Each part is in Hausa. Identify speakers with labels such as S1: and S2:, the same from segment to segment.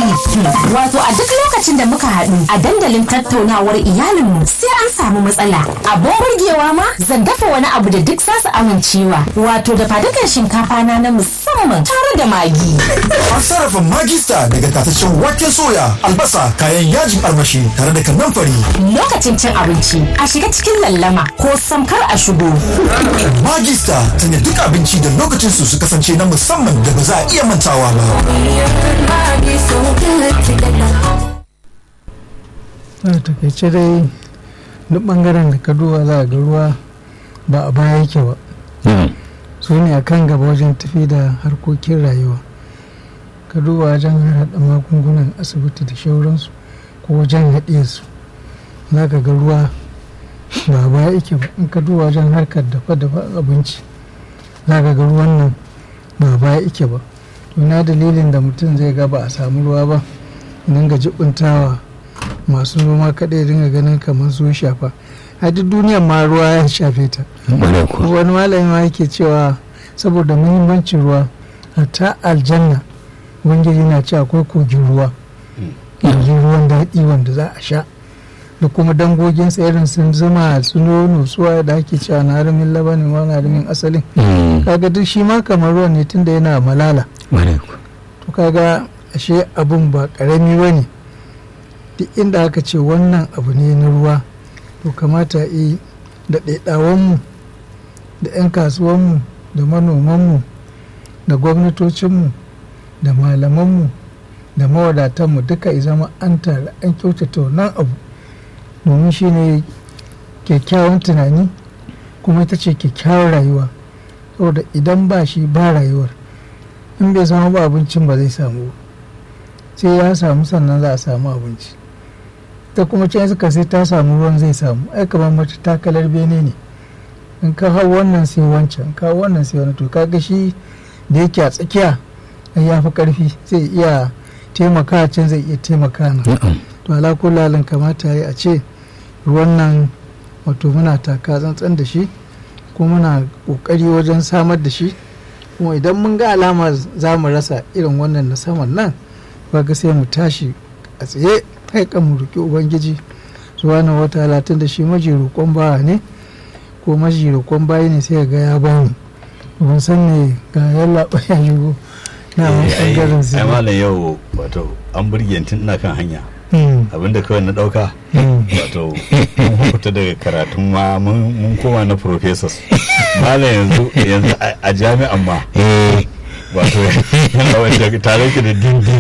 S1: Wato a duk lokacin da muka haɗu a dandalin tattaunawar iyalinmu sai an samu matsala. Abin burgewa ma zan dafa wani abu da duk zasu amincewa. Wato da fadukan shinkafa na na musamman tare da magi.
S2: An sarrafa magista daga tataccen waken soya, albasa, kayan yajin armashi tare da kanamfari.
S1: Lokacin cin abinci a shiga cikin lallama ko samkar a shigo.
S2: Magista sanya duk abinci da lokacin su su kasance na musamman da ba za a iya mantawa ba.
S3: a takaice dai duk bangaren da ka duba za a ga ruwa ba a baya yake ba su ne a kan gaba wajen tafi da harkokin rayuwa ka duba wajen haɗa magungunan asibiti da shauransu ko wajen haɗe su za ka ga ruwa ba a baya yake ba in ka duba wajen harkar dafa-dafa abinci za ka ga ruwan nan ba a baya yake ba to na dalilin da mutum zai ga ba a samu ruwa ba dinga jibuntawa masu noma kaɗai dinga ganin kamar su shafa a duk duniyar ma ruwa ya shafe ta wani malami ma yake cewa saboda muhimmancin ruwa ta aljanna ubangiji na ce akwai kogin ruwa yanzu ruwan daɗi wanda za a sha da kuma dangogin irin sun zuma su nono suwa da ake cewa na harimin labanin ma na harimin asalin kaga duk shi ma kamar ruwan ne tunda yana malala to kaga ashe abun ba karami ba ne duk inda aka ce wannan abu ne na ruwa to kamata yi da ɗaiɗawanmu da 'yan kasuwanmu da manomanmu da gwamnatocinmu da malamanmu da mawadatanmu duka ya zama an tare an kyautata wannan abu domin shi ne kyakkyawan tunani kuma ita ce kyakkyawar rayuwa saboda idan ba shi ba rayuwar in bai samu ba abincin ba zai samu sai ya samu sannan za a samu abinci ta kuma can suka sai ta samu ruwan zai samu ai kamar mata takalar bene ne in ka hau wannan sai wancan ka hau wannan sai wani to kaga shi da yake a tsakiya ya fi karfi zai iya taimaka can zai iya taimaka na to ala kullalin kamata ya a ce ruwan nan wato muna taka tsantsan da shi kuma muna kokari wajen samar da shi kuma idan mun ga alama za mu rasa irin wannan na saman nan ga sai mu tashi a tsaye kai kan mu roki ubangiji subhanahu wataala tun da shi maji roƙon bawa ne ko maji roƙon bayi ne sai ga ya bani ban san ne ga yalla ya shigo na wani bangaren su
S4: ai malam yau wato an burge tun ina kan hanya abinda kawai na dauka wato mun fita daga karatun ma mun koma na professors malam yanzu yanzu a jami'an ma wato yana wanda tare ki da dindin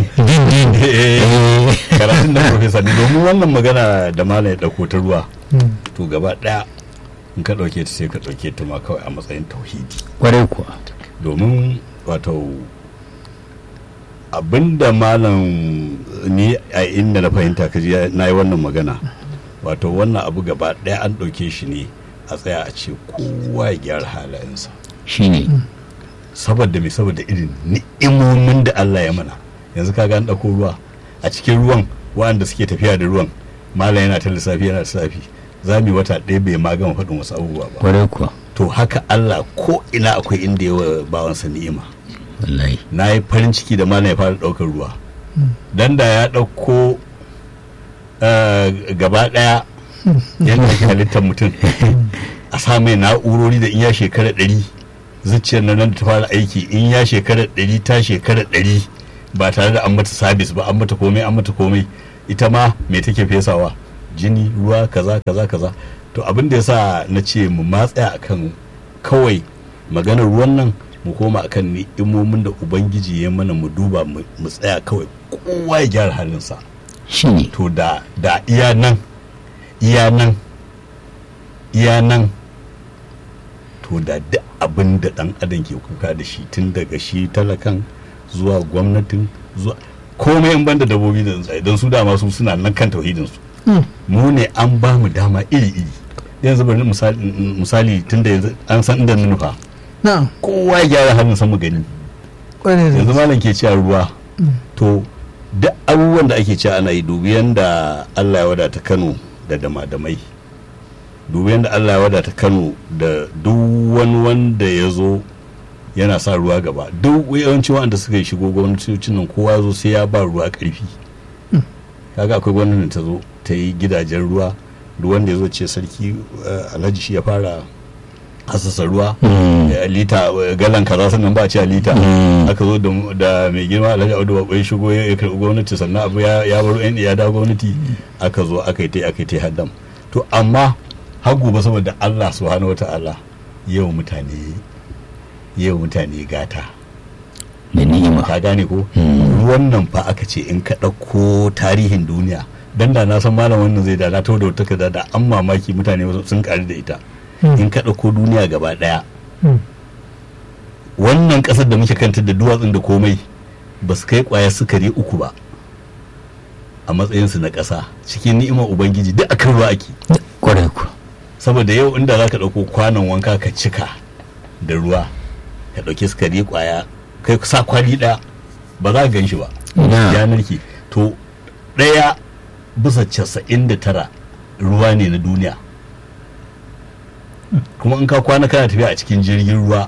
S4: karatun da professor ne domin wannan magana da malam ya dauko ta ruwa to gaba daya in ka dauke ta sai ka dauke ta ma kawai a matsayin tauhidi
S5: kwarai kuwa
S4: domin wato abinda malam ni a inda na fahimta kaji na yi wannan magana wato wannan abu gaba ɗaya an ɗauke shi ne a tsaya a ce kowa ya gyara halayensa
S5: shi ne
S4: saboda mai saboda irin ni'imomin da Allah ya mana yanzu kaga an ɗauko ruwa a cikin ruwan waɗanda suke tafiya da ruwan malam yana ta lissafi yana lissafi za mu yi wata ɗaya bai ma gama faɗin wasu abubuwa ba
S5: kwarai kuwa
S4: to haka Allah ko ina akwai inda yawa bawansa ni'ima
S5: wallahi
S4: na yi farin ciki da malam ya fara ɗaukar ruwa dan da ya ɗauko gaba ɗaya yadda ake halittar mutum a sa mai na'urori da in ya shekara ɗari zuciyar nan da ta fara aiki in ya shekara ɗari ta shekara ɗari ba tare da an mata sabis ba an mata komai an mata komai ita ma me take fesawa jini ruwa kaza kaza kaza to abin da yasa na ce mu matsaya akan kawai maganar ruwan nan mu koma akan ni'imomin da ubangiji ya mana mu duba mu tsaya kawai kowa ya gyara halinsa
S5: shi ne
S4: to da da iya nan iya nan iya nan to da duk abin da dan adam ke kuka da shi tun daga shi talakan zuwa gwamnatin zuwa komai in banda dabobi da tsuntsaye don su dama su suna nan kan tauhidin su mu ne an ba mu dama iri iri yanzu bari misali misali tun da yanzu an san inda na nufa
S3: na'am
S4: kowa ya gyara hannun sa mu gani
S3: kwarai da
S4: yanzu
S3: gaske.
S4: malam ke cewa ruwa to duk abubuwan da ake cewa ana yi dubi yanda Allah ya wadata Kano da damadamai dubi yanda Allah ya wadata Kano da duk wani wanda ya zo yana sa ruwa gaba duk yawanci wanda suka yi shigo gwamnatocin nan kowa zo sai ya ba ruwa karfi kaga akwai gwamnatin ta zo ta yi gidajen ruwa duk wanda ya zo ce sarki eh, alhaji shi ya fara hasasa ruwa eh, lita eh, galan kaza sannan ba a ce a lita aka zo da- da mai girma alhaji audu babbai shigo ya ya karɓi gwamnati sannan abu ya ya baro yan ya dawo gwamnati aka zo aka yi ta aka yi ta haddam to amma har gobe saboda Allah subhanahu wata'ala yau mutane yau mutane gata
S5: da ni'ima
S4: ka gane ko ruwan nan fa aka ce in ka ɗauko tarihin duniya dan da na san malam wannan zai da na tawo da wata takarda da an mamaki mutane sun ƙari da ita in ka ɗauko duniya gaba ɗaya
S3: Mm.
S4: wannan ƙasar da muke kanta da duwatsun da komai ba su kai ƙwayar sukari uku ba a matsayinsu na ƙasa cikin ni'imar ubangiji duk akan ruwa ake
S5: kwarai ku
S4: saboda yau inda za ka ɗauko kwanon wanka ka cika da ruwa ka ɗauki sukari ƙwaya kai sa kwali ɗaya ba za ka gan shi ba
S5: Ina.
S4: ya narke to ɗaya bisa casa'in da tara ruwa ne na duniya kuma in ka kwana kana tafiya a cikin jirgin ruwa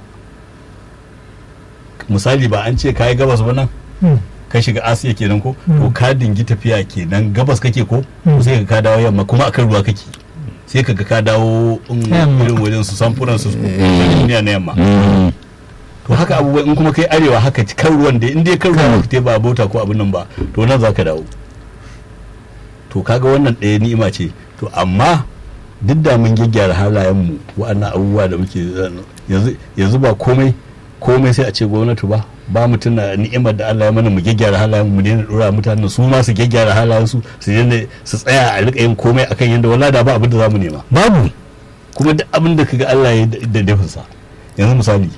S4: misali ba an ce ka yi gabas ba nan
S3: Mm.
S4: ka shiga asiya kenan ko to ka dingi tafiya kenan gabas kake ko
S3: Mm.
S4: sai ka ka dawo yamma kuma akan ruwa kake sai ka ga ka dawo um,
S3: Yamma.
S4: irin wajen su samfuran su duniya na yamma
S5: Mm.
S4: to haka abubuwa in kuma kai arewa haka kan ruwan da in dai kan ruwan ka ba bauta ko abin nan ba to nan za ka dawo to kaga wannan ɗaya ni'ima ce to amma duk da mun gyaggyara halayenmu wa'annan abubuwa da muke yanzu yanzu ba komai komai sai a ce gwamnati ba ba mu tuna ni'imar da Allah ya mana mu gyaggyara halayen mu daina dora mutanen su ma su gyaggyara halayen su su daina su tsaya a rika yin komai akan yanda wala da ba abin da zamu nema
S5: babu
S4: kuma duk abin da kaga Allah ya yi da- da dafinsa yanzu misali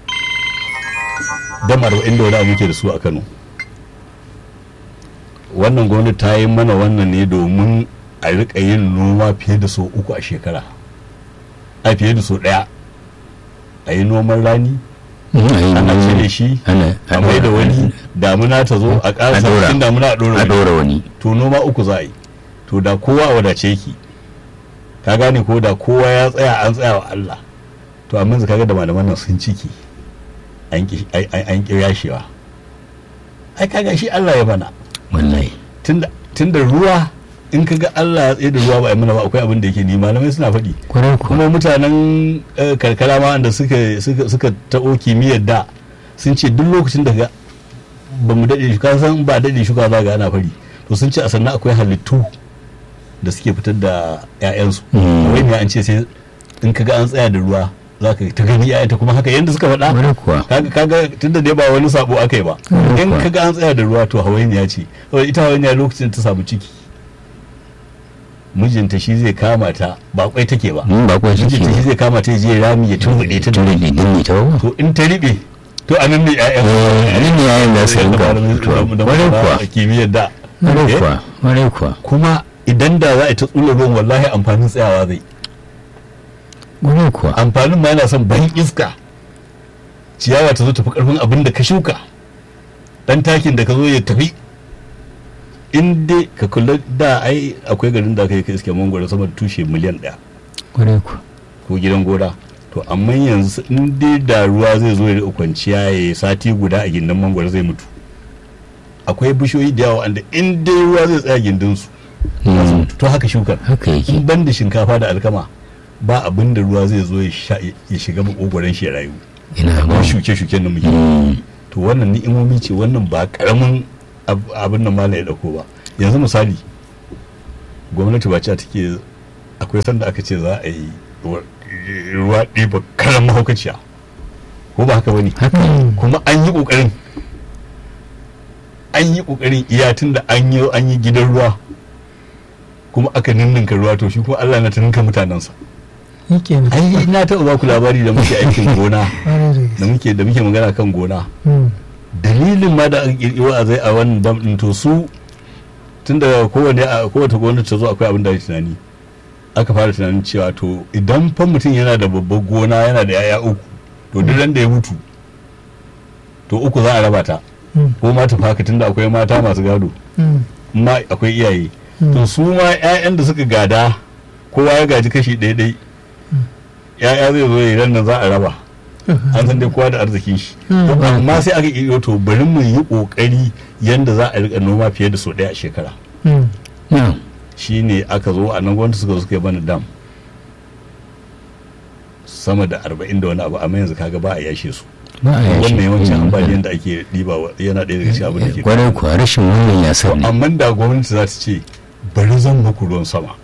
S4: dam arba'in da wani abu muke da su a Kano wannan gwamnati ta yi mana wannan ne domin a rika yin noma fiye da sau uku a shekara a fiye da sau ɗaya a yi noman rani
S5: Mm, a yi
S4: ana
S5: noma.
S4: cire shi
S5: ana
S4: a mai da wani damuna ta zo a ƙara
S5: A ɗora.
S4: cikin damuna a ɗora
S5: a
S4: wani
S5: ɗora wani
S4: to noma uku za a yi to da kowa a wadace yake ka gane ko da kowa ya tsaya an tsaya wa Allah to amma yanzu kaga da malaman nan sun ciki an ki ai- ai- an ki yashewa ai kaga shi Allah ya bana
S5: wallahi
S4: tunda tunda ruwa in kaga Allah ya tsaye da ruwa ba a yi mana ba akwai abin da yake ni malamai suna faɗi
S5: kwarai ku
S4: kuma mutanen eh, karkara ma wanda suka suka suka taɓo kimiyyar da sun ce duk lokacin da ga ba mu daɗe shuka san ba daɗe shuka za ga ana fari to sun ce a sannan akwai halittu da suke fitar da 'ya'yansu
S5: Mm.
S4: wai ne an ce sai in kaga an tsaya da ruwa za ka ta gani 'ya'yanta kuma haka yadda suka faɗa
S5: kwarai kuwa
S4: kaga kaga tunda dai ba wani sabo aka yi ba
S5: Mm.
S4: in kaga an tsaya da ruwa to hawainiya ce saboda ita hawainiya lokacin da ta samu ciki mijinta shi zai kama ta ba kwai take ba
S5: mun ba kuwa
S4: mijinta shi
S5: shi
S4: zai kama ta ya je rami ya turbuɗe ta
S5: tun da dindin ne ta ba
S4: to in ta riɓe to a nan ne ƴaƴan
S5: eh nan ne yayin da su
S4: da
S5: rinka
S4: malamin-
S5: fitowa
S4: da
S5: kwarai
S4: masana
S5: kuwa
S4: a kimiyyar da
S5: kwarai
S4: Eh?
S5: kuwa kwarai kuwa
S4: kuma idan da za a yi ta tsula ruwan wallahi amfanin tsayawa zai
S5: kwarai kuwa
S4: amfanin ma yana son ban iska ciyawa ta zo tafi karfin abin da ka shuka dan takin da ka zo ya tafi in dai ka kula da ai akwai garin da aka yi ka iske mangwaro sama da tushe miliyan ɗaya
S5: kwarai kuwa
S4: ko gidan gona to amma yanzu in dai da ruwa zai zo ya riƙa kwanciya ya yi sati guda a gindin mangwaro zai mutu akwai bishiyoyi da yawa wanda in dai ruwa zai tsaya gindin su za su
S5: Mm,
S4: mutu to haka shukar
S5: haka yake
S4: in ban da shinkafa da alkama ba abin da ruwa zai zo ya sha- ya shiga makogoron shi ya rayu
S5: ina ba
S4: ba shuke-shuken da muke
S5: Mm,
S4: to wannan ni'imomi ce wannan ba karamin ab- abin nan mala ya dauko ba yanzu misali gwamnati ba ce take akwai sanda aka ce za a yi ruwa- ruwa ɗiba karan mahaukaciya ko ba haka bane
S5: haka
S4: kuma an yi ƙoƙarin an yi ƙoƙarin iya tun da an yi an yi gidan ruwa kuma aka ninninka ruwa to shi kuma Allah na ta ninka mutanensa
S3: shi kenan
S4: ai na taɓa ba ku labari da muke aikin gona
S3: ƙwarai da
S4: da
S3: gaske
S4: muke da muke magana kan gona
S3: Mm.
S4: dalilin ma da aka kirkiro a zai a wannan dam din to su tun da kowane a kowace gwamnati ta zo akwai abin da ake tunani aka fara tunanin cewa to idan fa mutum yana da babbar gona yana da yaya uku to duk ran da ya mutu to uku za a raba ta
S3: Mm.
S4: ko ma ta faka tunda akwai mata masu gado
S3: Mm.
S4: ma akwai iyaye
S3: Mm.
S4: to su ma 'ya'yan da suka gada kowa ya gaji kashi ɗaya ɗai ya'ya zai zo ya nan za a raba an san dai kowa da arzikin shi To, amma sai aka iya to bari mu yi kokari yanda za a rika noma fiye da sau ɗaya a shekara
S3: Mm.
S5: na'am
S4: shine aka zo a nan gwamnati suka zo suka yi mana dam sama da arba'in da wani abu amma yanzu kaga ba a yashe su
S5: ba a yashi
S4: wannan yawancin
S5: Mm.
S4: ambaliyan da ake ɗiba wa- yana ɗaya daga cikin abin da ke
S5: kwarai kuwa rashin wannan ya sa ne
S4: amma da gwamnati za ta ce bari zan muku ruwan sama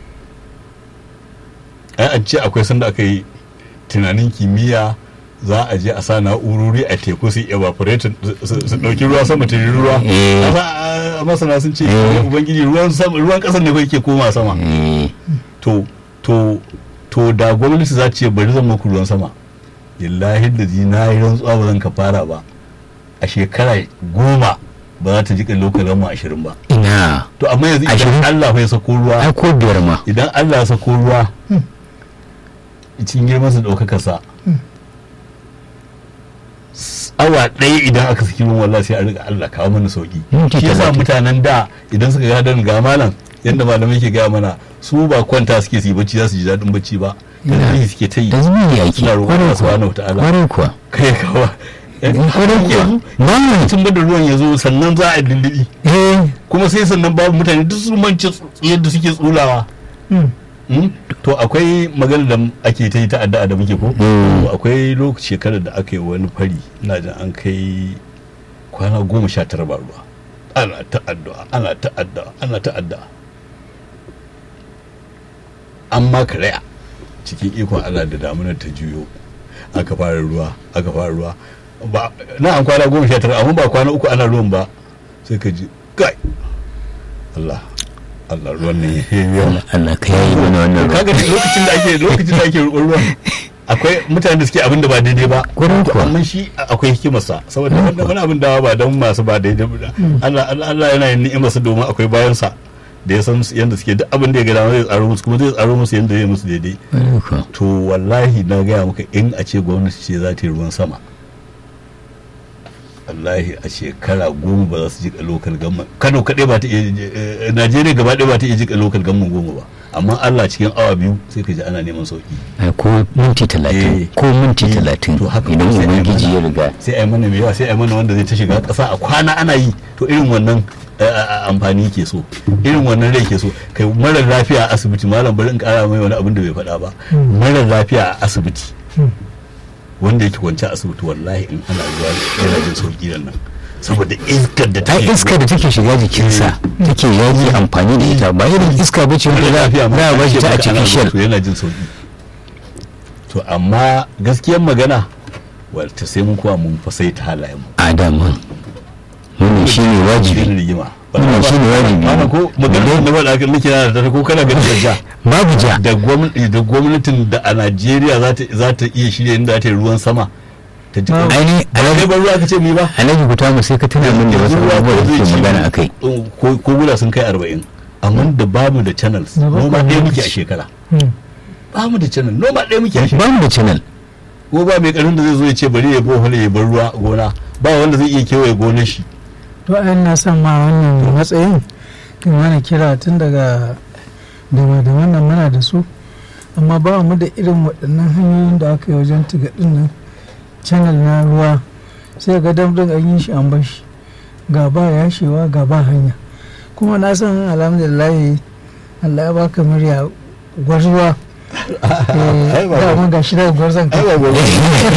S4: ai an ce akwai sanda aka yi tunanin kimiyya za a je a sa na'urori a teku su evaporate su su ɗauki ruwa sama ta yi ruwa
S5: Eh.
S4: A sa- a masana sun ce
S5: Eh.
S4: ubangiji ruwan sama ruwan ƙasar ne kawai ke koma sama
S5: Eh,
S4: to to to da gwamnati za ta ce bari zan muku ruwan sama lillahi da ji na yi rantsuwa ba zan ka fara ba a shekara goma ba za ta jika lokacin mu ashirin ba
S5: ina
S4: to amma yanzu idan
S5: Ashirin?
S4: Allah ya sako
S5: ai
S4: ruwa
S5: ko biyar ma
S4: idan Allah ya sako ruwa cikin girman sa ɗaukaka sa s- awa ɗaya idan aka saki ruwan wallahi sai a riga Allah kawo mana sauki
S5: Minti
S4: shi yasa
S5: talatin.
S4: mutanen da idan suka ga dan ga malam yanda malamai ke gaya mana su ba kwanta suke su yi bacci za su ji daɗin bacci ba yanzu suke ta yi
S5: da zubi ya ke
S4: suna roƙon
S5: kwarai
S4: Allah
S5: kuwa
S4: subhanahu wataala
S5: kwarai kuwa
S4: kai kawa
S5: kwarai kuwa ba mu
S4: tun da ruwan ya zo sannan za a dindiɗi
S5: eh
S4: kuma sai sannan babu mutane duk sun mance yadda suke tsulawa
S3: Mm.
S4: Mm? to akwai magana da ake ta yi ta addu'a da muke ko
S5: Mm.
S4: To akwai lokaci shekarar da aka yi wani fari ina jin an kai kwana goma sha tara ba ruwa ana ta addu'a ana ta addu'a ana ta addu'a an ma karaya cikin ikon Allah da damunar ta juyo aka fara ruwa aka fara ruwa ba na an kwana goma sha tara amma ba kwana uku ana ruwan ba sai ka ji kai Allah Allah ruwan ne ya yi yawa
S5: Allah ka yayi mana wannan ruwa
S4: kaga lokacin da ake lokacin da ake roƙon ruwan akwai mutane da suke abin da ba daidai ba
S5: Kwarai
S4: To,
S5: kuwa.
S4: amma shi akwai hikimarsa saboda wanda wani abin dawa ba don masu ba daidai ba Allah Allah Allah yana yin ni'imarsa domin akwai bayansa da ya san yadda suke duk abin da ya ga dama zai tsaro musu kuma zai tsaro musu yadda ya musu daidai
S5: kwarai kuwa
S4: to wallahi na gaya maka in a ce gwamnati ce za ta yi ruwan sama wallahi a shekara goma ba za su jika lokal gamma kano kaɗai ba ta iya eh, najeriya gaba ɗaya ba ta iya jika lokal gamma goma ba amma allah cikin awa biyu sai ka ji ana neman sauki
S5: ai ko minti talatin
S4: Eh.
S5: ko minti
S4: Eh,
S5: talatin
S4: to haka
S5: idan
S4: sai a yi
S5: ubangiji
S4: mana.
S5: ya riga
S4: sai a yi mana mai yawa sai a yi mana wanda zai ta shiga ƙasa a kwana ana yi to irin wannan eh, eh, amfani ke so irin wannan rai ke so kai marar lafiya a asibiti malam bari in ƙara mai wani abin da bai faɗa ba marar lafiya a asibiti wanda yake kwance a asibiti wallahi in ana zuwa yana jin sauki da nan saboda iskar da
S5: ai
S4: take
S5: iska da take shiga jikinsa take yaji amfani da ita ba irin iska ba ce wanda za
S4: lafiya ma
S5: za a
S4: ake
S5: bashi ta a
S4: maka ana
S5: cikin
S4: zuwa, to yana jin sauki to amma gaskiyar magana wata sai mun kuwa mun fa sai ta halayen mu
S5: adaman wannan shine wajibi
S4: Shine rigima
S5: Wannan shine wajibi.
S4: Malam ko magana da faɗa kan nake na da ko kana ganin da ja
S5: babu ja
S4: da gwamnati da gwamnatin da a Najeriya za ta za ta iya shirya inda za ta yi ruwan sama ta ji
S3: Babu.
S5: aini
S4: ba kai
S5: alhaji
S4: ban ruwa ka ce mi ba
S5: alhaji guta mu sai ka tuna min da wasu
S4: Ruwa
S5: abubuwa da
S4: zai
S5: suke
S4: ci
S5: magana akai
S4: ko ko guda sun kai arba'in amma da bamu da channels
S3: Na bakwai
S4: noma ɗaya muke a
S3: lokaci.
S4: shekara
S3: Mm.
S4: bamu da channel noma ɗaya muke a shekara
S5: ba mu da channel
S4: ko ba mai karin da zai zo ya ce bari ya bohol ya bar ruwa gona ba wanda zai iya kewaye gonar shi
S3: to ayan na son ma wannan matsayin kai mana kira tun daga dama da wannan muna da su amma ba mu da irin waɗannan hanyoyin da aka yi wajen tigaɗin nan channel na ruwa sai ga damdin an yi shi an bar shi ga ba yashewa ga ba hanya kuma na san alhamdulillah Allah ya baka murya gwarzuwa
S4: Ai, ba-
S3: dama ga shi daga gwarzon ka
S4: ba gobe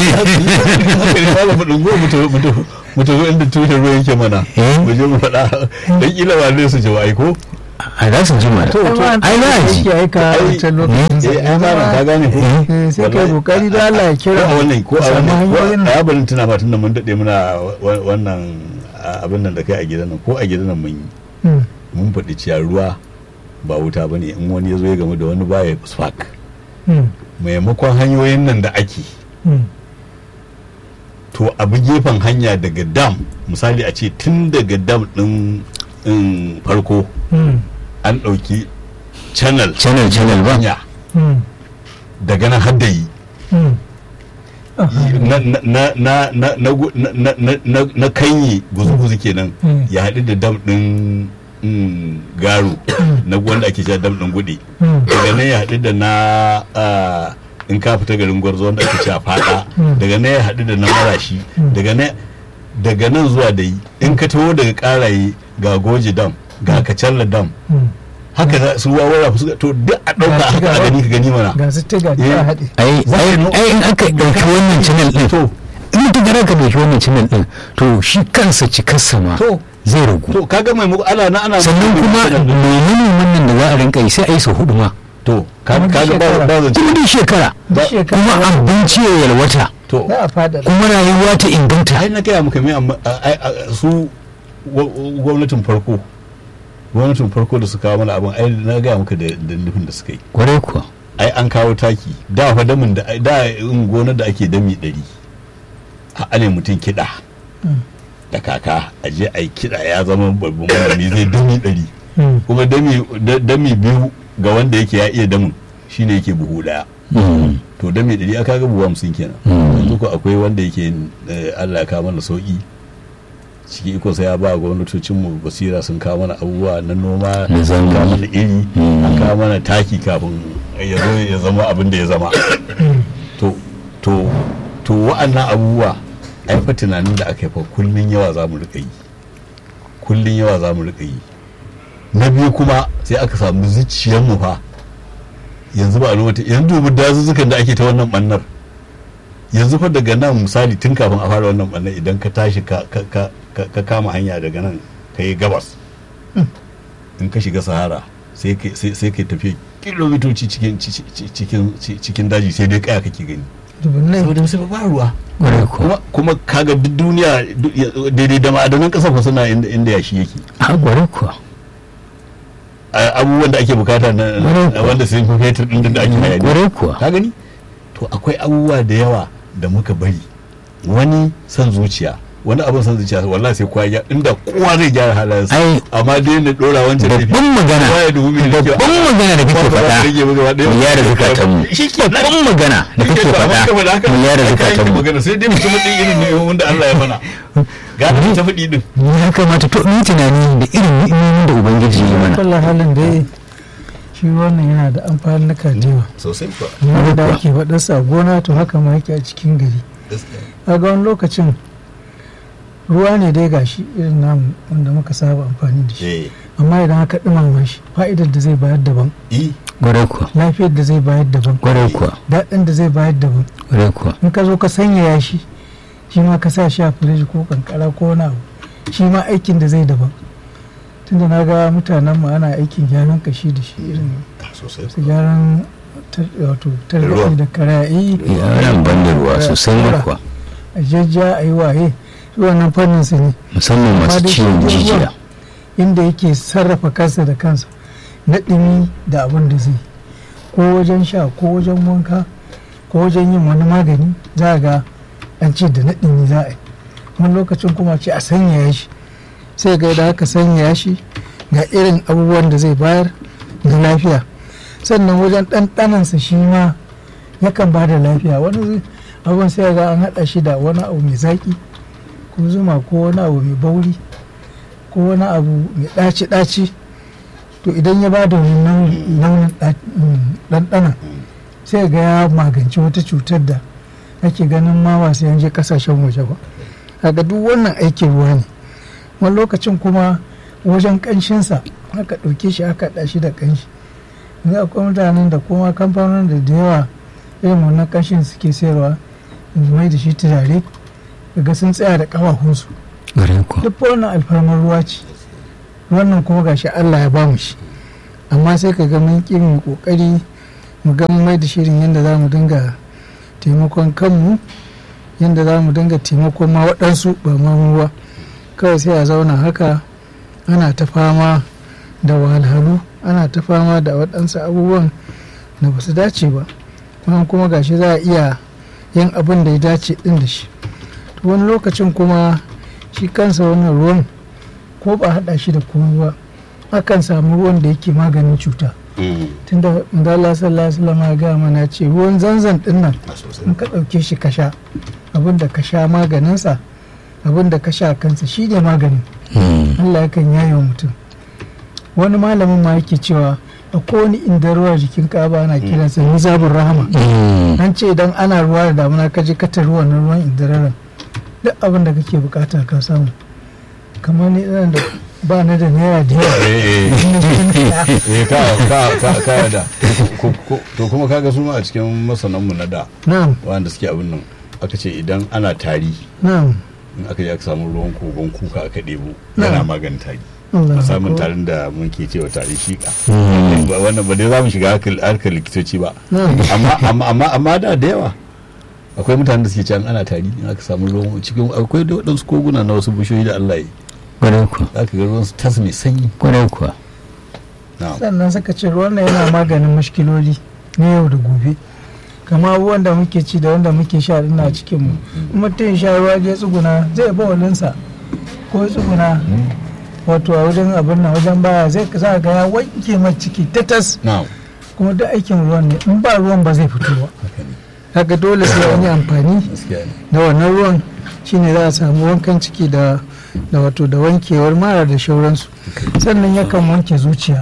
S4: ba mu dungo mu tafi inda tushen ruwa yake mana
S5: Eh?
S4: mu je mu faɗa dan kila ba ne su ji ai ko
S5: a za su ji mana
S3: to to
S5: ai na ji
S3: yake aika a
S4: Ai,
S3: wancan lokacin
S4: eh ai ba ka gane ko
S3: Eh, sai kai
S4: Wallahi.
S3: kokari da Allah ya
S4: ko
S3: kira
S4: a wannan ko a
S3: samu
S4: wannan ko
S3: hanyoyin
S4: a yabarin tuna ba tunda mun dade muna wa- wannan a- abin nan da kai a gidan nan ko a gidan nan mun yi
S3: Hmm.
S4: mun faɗi cewa ruwa ba wuta bane in wani ya zo ya gamu da wani baya spark
S3: Hmm.
S4: maimakon hanyoyin nan da ake
S3: Hmm.
S4: to abu gefen hanya daga dam misali a ce tun daga dam din in farko
S3: Hmm.
S4: an ɗauki channel
S5: channel channel ba
S4: hanya
S3: Hmm.
S4: daga nan haddayi
S3: Hmm.
S4: na na na na na na gu- na na na- na na kanyi guzu-guzu kenan
S3: Mm.
S4: ya haɗu da dam ɗin mm, garo na wanda ake cewa dam ɗin gude
S3: Hmm.
S4: daga nan ya haɗu da na ah, in ka fita garin gwarzo wanda ake cewa fada daga nan ya haɗu da na marashi daga nan daga nan zuwa da yi in ka taho daga karaye ga goje dam ga kacalla dam haka za su wawara su to duk a ɗauka
S3: Ga shi
S4: haka a
S3: ga
S4: gani ka gani mana
S3: ga su tiga
S4: Eh.
S3: ta haɗe
S5: ai
S4: Za ka
S5: ai
S4: no-
S5: ai in aka ɗauki wannan channel ɗin
S4: to
S5: in mutum gara ka ɗauki wannan channel ɗin to shi kansa cikarsa ma
S4: to
S5: zai ragu
S4: to kaga mai muku ana na ana
S5: sannan kuma menene wannan da za a rinka yi sai a yi sau hudu ma
S4: to
S3: Kuma duk
S4: kaga ba
S3: shekara.
S4: ba zan
S5: kuma duk shekara
S3: duk shekara
S5: kuma abinci ya yalwata
S4: to
S3: za a fada
S5: kuma rayuwa ta inganta
S4: ai na gaya muka mai amma a- a- a- su gwa- gwamnatin farko gwamnatin farko da su kawo mana abin ai na gaya muka da da nufin da suka yi
S5: kwarai kuwa
S4: ai an kawo taki da fa damin da da in gonar da ake dami ɗari a ane mutum kiɗa da kaka a je a yi kiɗa ya zama babban malami zai dami ɗari
S3: Mm.
S4: kuma dami da- dami biyu ga wanda yake ya iya damin shine yake buhu ɗaya
S5: Mm.
S4: to dami ɗari aka ga buhu hamsin kenan
S5: Mm.
S4: yanzu ko akwai wanda yake eh, Allah ya kawo mana sauki ciki iko sai ya ba gwamnatocinmu basira sun kawo mana abubuwa na noma
S5: Na
S4: sun kawo
S5: zamani.
S4: mana iri
S5: Mm.
S4: an kawo mana taki kafin ya zo ya zama abin da ya zama to to to wa'annan abubuwa ai fa tunanin da aka yi fa kullun yawa za mu rika yi kullun yawa za mu rika yi na biyu kuma sai aka samu zuciyarmu fa yanzu ba a lokacin yanzu dubu dazuzzukan da ake ta wannan bannar yanzu fa daga nan misali tun kafin a fara wannan bannar idan ka tashi ka, ka, ka, ka, ka kama hanya daga nan ka yi gabas in ka shiga sahara sai ka sai sai ka tafi kilomitoci cikin ci- ci- cikin ci- cikin daji sai dai kaya kake gani
S3: dubunnai
S4: saboda sai ba ruwa
S5: kwarai kuwa
S4: kuma kuma kaga duk duniya duk- ya- daidai da ma'adanan kasar fa suna inda inda yashi yake
S5: a kwarai kuwa
S4: A- abubuwan da ake bukata na
S5: Kwarai
S4: na wanda sun fi fetur din da ake hayani
S5: kwarai kuwa
S4: ka gani to akwai abubuwa da yawa da muka bari wani san zuciya wani abin san zuciya wallahi sai kowa ya inda kowa zai gyara halayensa
S5: Ai.
S4: amma dai na dora wancan laifi.
S5: babban magana
S4: Kowa ya dubi mai da kyau.
S5: babban magana da kake
S4: Ba za
S5: faɗa
S4: su rage mu gaba ɗaya.
S5: mu yara zukatanmu
S4: Shi ke nan.
S5: babban magana da
S4: Shi ke
S5: kake
S4: to, amma
S5: faɗa
S4: saboda haka
S5: mu yara
S4: ai kayan
S5: zukatanmu
S4: magana sai dai mutum ɗin irin ne wanda Allah ya mana ga ta faɗi din
S5: ya kamata to ni tunani da irin ni'imomin da ubangiji ya yi mana
S3: kallon halin da ya shi wannan yana da amfani na kajewa
S4: sosai kuwa
S3: amma da ake faɗarsa a gona to haka ma yake a cikin gari kaga wani lokacin ruwa ne dai gashi irin namu wanda muka saba amfani da shi
S4: eh
S3: amma idan aka ɗumama shi fa'idar da zai bayar daban
S4: i
S5: kwarai kuwa
S3: lafiyar da zai bayar daban
S5: kwarai kuwa
S3: daɗin da zai bayar daban
S5: kwarai kuwa
S3: in ka zo ka sanyaya shi shi ma ka sa shi a firiji ko kankara ko wani abu shi ma aikin da zai daban tunda na ga mutanen mu ana aikin gyaran kashi da shi irin
S4: sosai
S3: su gyaran tar- wato
S4: ruwa.
S3: targaɗi da karayi
S5: ya nan ban da ruwa sosai ma kuwa
S3: a jajja a yi waye shi wannan fannin su ne
S5: musamman
S3: Amma
S5: masu
S3: dai shi
S5: ciwon
S3: dai
S5: jijiya
S3: ruwan inda yake sarrafa kansa da kansa na ɗumi da abin da zai ko wajen sha ko wajen wanka ko wajen yin wani magani za a ga an ce da na ɗumi za a yi wani lokacin kuma ce a sanyaya shi sai ga da aka sanyaya shi ga irin abubuwan da zai bayar da lafiya sannan wajen ɗanɗanansa shi ma yakan ba da lafiya wani zai- abin sai ga an haɗa shi da wani abu mai zaƙi ko zuma ko wani abu mai bauri ko wani abu mai ɗaci-ɗaci to idan ya ba da wani nau'i- launin ɗa- mm, ɗanɗana sai ga ya magance wata cutar da ake ganin ma ba sai an je ƙasashen waje ba kaga duk wannan aikin ruwa ne wani lokacin kuma wajen ƙanshinsa aka ɗauke shi aka haɗa shi da ƙanshi yanzu akwai mutanen da kuma kamfanonin da da yawa irin wannan ƙanshin suke sayarwa su mai da shi turare daga sun tsaya da ƙafafunsu
S5: kwarai kuwa
S3: duk wannan alfarmar ruwa ce wannan kuma gashi Allah ya bamu shi amma sai ka ga mun ƙi mu kokari mu ga mun mai da shirin yadda za mu dinga taimakon kanmu yadda za mu dinga taimakon ma waɗansu ba ma mu ba kawai sai a zauna haka ana ta fama da wahalhalu ana ta fama da waɗansu abubuwan da ba su dace ba wannan kuma gashi za a iya yin abin da ya dace ɗin da shi to wani lokacin kuma shi kansa wannan ruwan ko ba haɗa shi da komai ba akan samu ruwan da yake maganin cuta tunda Allah sallallahu alaihi wasallam ya gaya mana ce ruwan zanzan din nan in ka ɗauke shi ka sha abin da ka sha maganinsa abin da ka sha kansa shi ne maganin
S5: Mm.
S3: Allah yakan yaye wa mutum wani malamin ma yake cewa akwai wani inda ruwa jikin kaba ana kiransa nizabun rahama
S5: Mm.
S3: an ce idan ana ruwa da damuna ka je ka tari wannan ruwan indiraran duk abin da kake bukata ka samu kamar ni ina da ba ni da naira da yawa
S4: eh eh ka ka ka ka da Ko- ko- to kuma kaga su ma a cikin masananmu na da
S3: na'am
S4: wanda suke abin nan aka ce idan ana tari
S3: na'am
S4: in aka je aka samu ruwan kogon kuka aka ɗebo
S3: Na'am.
S4: yana maganin tari
S3: Allah
S4: samun
S3: akbar.
S4: tarin da muke cewa tari shika
S5: Mm.
S4: Ba- wannan ba dai za mu shiga harkar harkar likitoci ba
S3: na'am
S4: amma amma amma amma da da yawa akwai mutanen da suke can ana tari in aka samu ruwan cikin akwai da waɗansu koguna na wasu bishiyoyi da Allah ya yi
S5: kwarai kuwa
S4: za ka ga ruwan su tas mai sanyi
S5: kwarai kuwa
S4: na'am
S3: sannan suka ce ruwan nan yana maganin mashkiloli na yau da gobe kama abubuwan da muke ci da wanda muke sha din na cikin mu in mutum ya sha ruwa je tsuguna zai ba walinsa ko ya tsuguna wato a wajen abin nan wajen baya zai za ga ya wanke mai ciki tatas
S4: na'am
S3: kuma duk aikin ruwan ne in ba ruwan ba zai fito ba
S4: haka ne
S3: haka dole sai an yi amfani
S4: gaskiya ne
S3: da wannan ruwan shine za a samu wankan ciki da da wato da wankewar mara da shauransu sannan yakan wanke zuciya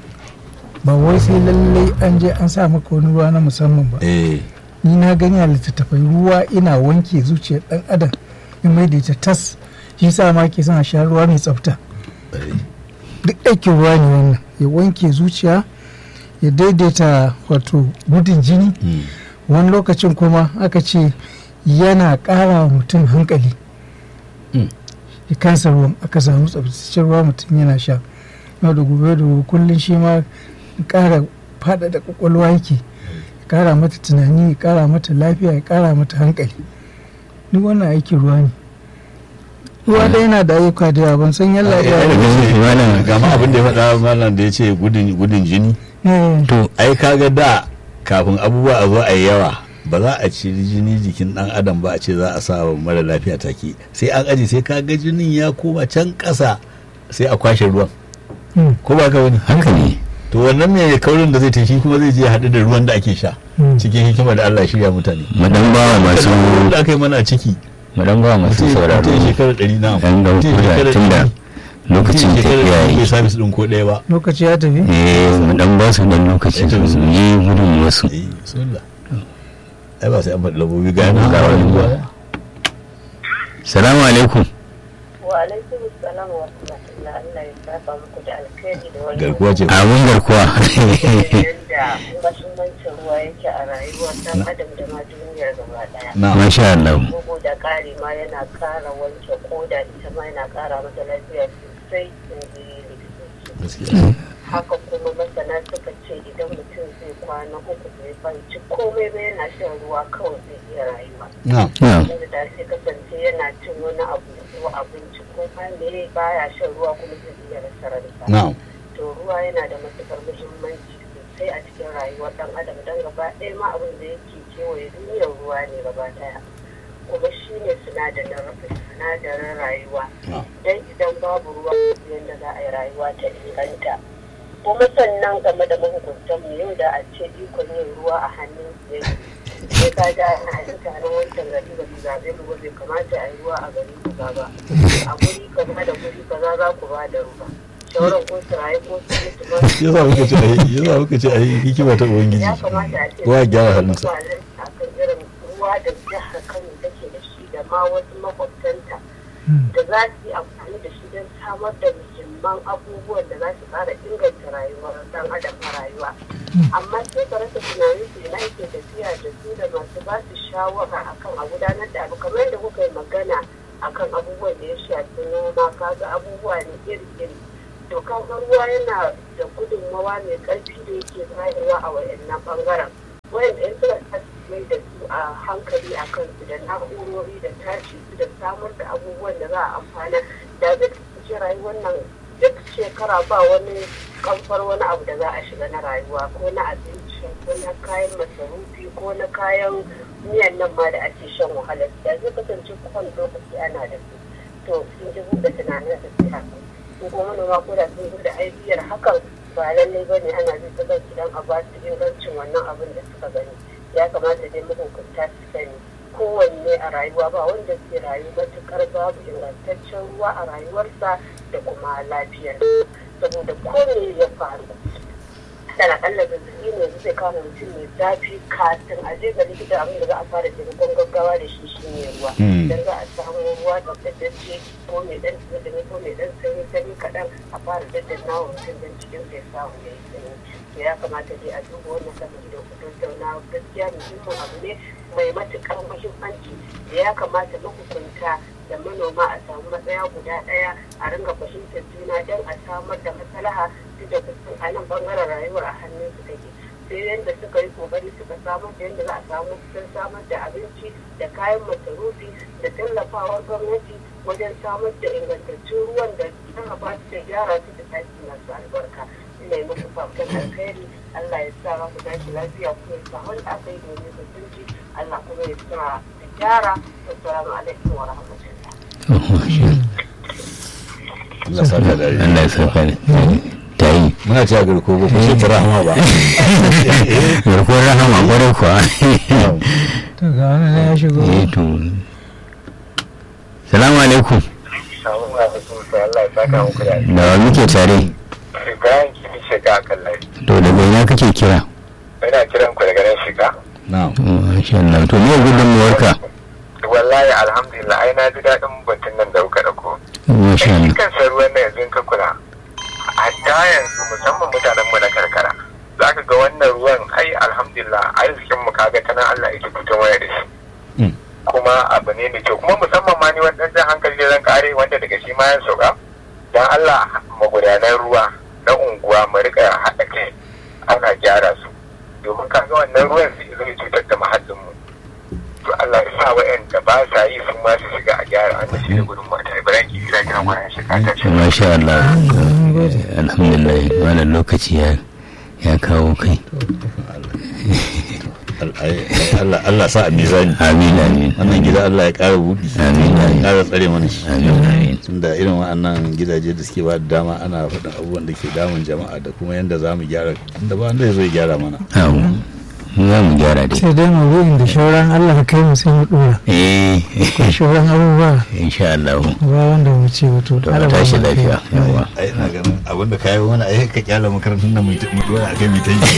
S3: ba wai sai lallai an je an sa maka wani ruwa na musamman ba
S4: eh
S3: ni na gani a littattafai ruwa ina wanke zuciyar dan adam in mai da ita tas shi sa ma ke son a sha ruwa mai tsafta
S4: eh,
S3: duk aikin ruwa ne wannan ya wanke zuciya ya daidaita wato gudun jini
S4: mm,
S3: wani lokacin kuma aka ce yana ƙara wa mutum hankali
S4: Mm.
S3: ya kansa ruwan aka samu tsabtaccen ruwa mutum yana sha yau da gobe da gobe kullum shi ma ƙara faɗaɗa ƙwaƙwalwa yake ya ƙara mata tunani ya ƙara mata lafiya ya ƙara mata hankali duk wannan aikin ruwa ne ruwa dai yana da ayyuka da yawa ban san yalla
S4: eh,
S3: ya
S4: eh,
S5: Malam-
S4: ga ma abin da ya faɗa malam da ya ce gudun gudun jini
S3: Eh,
S5: to
S4: ai kaga da kafin abubuwa a zo a yi yawa ba za a ci jini jikin dan adam ba a ce za a sa wa mara lafiya take sai an aji sai kaga jinin ya koma can ƙasa sai a kwashe ruwan
S3: mm,
S4: ko ba ka wani
S5: haka ne
S4: to wannan mai kaurin da zai tashi kuma zai je ya haɗu da ruwan da ake sha
S3: mm.
S4: cikin hikima da Allah ya shirya mutane
S5: madan bawa masu
S4: da aka yi mana a ciki
S5: madan bawa masu
S4: mutum
S5: sauraro
S4: mutum shekara ɗari na
S5: yan ga kuda tun da lokacin tafiya
S4: bai
S5: yi
S4: sabis ɗin ko ɗaya ba
S3: lokaci ya tafi
S5: eh mu dan ba su dan lokaci su yi gudun wasu
S4: eh bismillah ai ba sai an faɗi labobi ga yana ga wani ruwa
S5: salamu alaikum
S6: wa alaikum salam wa rahmatullah Allah ya saba muku da alkhairi da wani
S4: garkuwa ce
S5: abun garkuwa
S6: yadda mahimmancin ruwa yake a rayuwar dan adam da ma duniyar gaba daya
S4: na
S5: masha Allah
S6: bugu da ƙari ma yana ƙara wanke koda ita ma yana ƙara mata lafiya sosai in ji likitoci
S4: gaskiya
S6: haka kuma masana suka ce idan mutum zai kwana uku bai banci komai ba yana shan ruwa kawai zai iya rayuwa
S4: na
S5: na
S6: inda da sai kasance yana cin wani abu ko abinci ko ma me baya shan ruwa kuma zai iya rasa ransa
S4: na
S6: to ruwa yana da matuƙar muhimmanci sosai a cikin rayuwar ɗan adam don gaba ɗaya ma abin da yake kewaye duniyar ruwa ne gaba ɗaya kuma shi ne sinadarin sinadarin rayuwa
S4: na
S6: don idan babu ruwa yadda za a yi rayuwa ta inganta kuma sannan game da mahukuntan mu yau da a ce ikon yin ruwa a hannun su yake sai ka ga ana yin taron wancan gari ba su zaɓe mu ba bai kamata a yi ruwa a gari kaza ba a guri kaza da guri kaza za ku ba da ruwa shawarar ko su rayu ko su mutu ba
S4: yasa muka ce ai yasa muka ce ai hikima ta ubangiji
S6: ya kamata a ce
S4: kowa ya gyara halinsa
S6: a kan irin ruwa da jihar kano take da shi da ma wasu makwabtanta da za su yi amfani da shi don samar da muhimman abubuwan da za su ƙara inganta rayuwar dan adam a rayuwa amma sai ka rasa tunanin su ina yake tafiya da su da masu ba su shawara akan a gudanar da abu kamar yadda kuka yi magana akan abubuwan da ya shafi noma kaga abubuwa ne iri-iri to kaga ruwa yana da gudunmawa mai ƙarfi da yake bayarwa a wayannan bangaren wayanda in suka mai da su a hankali a kansu da na'urori da tashi su da samar da abubuwan da za a amfana da zai kasance rayuwar nan duk shekara ba wani kamfar wani abu da za a shiga na rayuwa ko na abinci ko na kayan masarufi ko na kayan miyan nan ma da ake shan wahala da zai kasance kowane lokaci ana da su to sun ji buɗe tunanin da su haka ko kuma manoma ko da sun da aibiyar hakan ba lallai ba ne ana zai ta idan a ba su ingancin wannan abin da suka gani ya kamata dai mahukunta su sani kowanne a rayuwa ba wanda zai rayu matukar babu ingantaccen ruwa a rayuwarsa da kuma lafiyar saboda ko me ya faru dan akalla zazzabi ne yanzu zai kama mutum mai zafi kafin a je ga likita abin da za a fara taimakon gaggawa da shi shi ne ruwa
S4: Mm.
S6: dan za a samu ruwa tsaftatacce ko mai dan tsirrai ko mai dan sanyi sanyi kaɗan a fara daddanna wa mutum don cikin sai samu ya yi sanyi to ya kamata dai a duba wannan sanin da ku tattauna gaskiya muhimmin abu ne mai matuƙar muhimmanci da ya kamata mahukunta da manoma a samu matsaya guda ɗaya a ringa fahimtar juna don a samar da maslaha duk da kusan a nan bangaren rayuwar a hannun su take sai yadda suka yi kokari suka samar da yadda za a samu sun samar da abinci da kayan masarufi da tallafawar gwamnati wajen samar da ingantaccen ruwan da sarrafa su da gyara su da taki masu albarka ina yi muku fatan alkhairi Allah ya sa ku tashi lafiya kuma ya sa wanda aka yi domin su sun ji Allah kuma ya sa su gyara assalamu alaikum wa rahmatullah
S4: Allah saka da alheri.
S5: Allah ya saka ne ta yi
S4: muna cewa garko ba ku ce ta rahama ba
S5: garkuwar rahama kwarai kuwa
S3: to ga wani na ya shigo
S5: eh to salamu alaikum
S7: samun masu Allah ya saka muku da
S5: da wa muke tare
S7: Ibrahim kimi shiga a kan layi.
S5: to daga ina kake kira
S7: Ina kiran ku daga nan shiga.
S4: na'am
S5: masha Allah to me gudunmuwarka
S7: Wallahi alhamdulillah ai na ji daɗin batun nan da kuka ɗauko.
S5: masha
S7: Shi
S5: Allah
S7: kansa ruwan nan yanzu in ka kula. Hatta yanzu musamman mutanen mu na karkara. Za ka ga wannan ruwan ai alhamdulillah arzikin mu kaga ta nan Allah yake fito waya da shi.
S4: Mm.
S7: Kuma abu ne mai kyau kuma musamman ma ni wani jan hankali da zan kare wanda daga shi ma yan sauka. Dan Allah magudanan ruwa na unguwa mu rika haɗa kai ana gyara su. domin kaga wannan ruwan zai zai cutar da muhallinmu to Allah ya sa wa'anda ba sa yi su ma su shiga a gyara an shi da gudun mata Ibrahim ki kira kiran wannan shi ka ta ce
S5: masha Allah alhamdulillah wannan lokaci ya ya kawo kai
S4: Allah Allah sa a mizani
S5: amin amin
S4: wannan gida Allah ya ƙara buɗi
S5: Amin, amin.
S4: ƙara tsare mana shi
S5: amin amin
S4: tunda irin wa'annan gidaje da suke ba da dama ana faɗin abubuwan da ke damun jama'a da kuma yadda za mu gyara tunda ba wanda ya zo ya gyara mana
S5: awo mu za mu gyara dai
S3: sai dai maudu'in da shauran Allah ka kai mu sai mu dora
S5: eh
S3: ko shauran abubuwa
S5: insha Allah
S3: ba wanda mu ce wato
S5: to ka tashi lafiya yawa
S4: ai ina ganin abin da kayi wani ai ka kyala makarantar nan mu dora a kai mu ta yi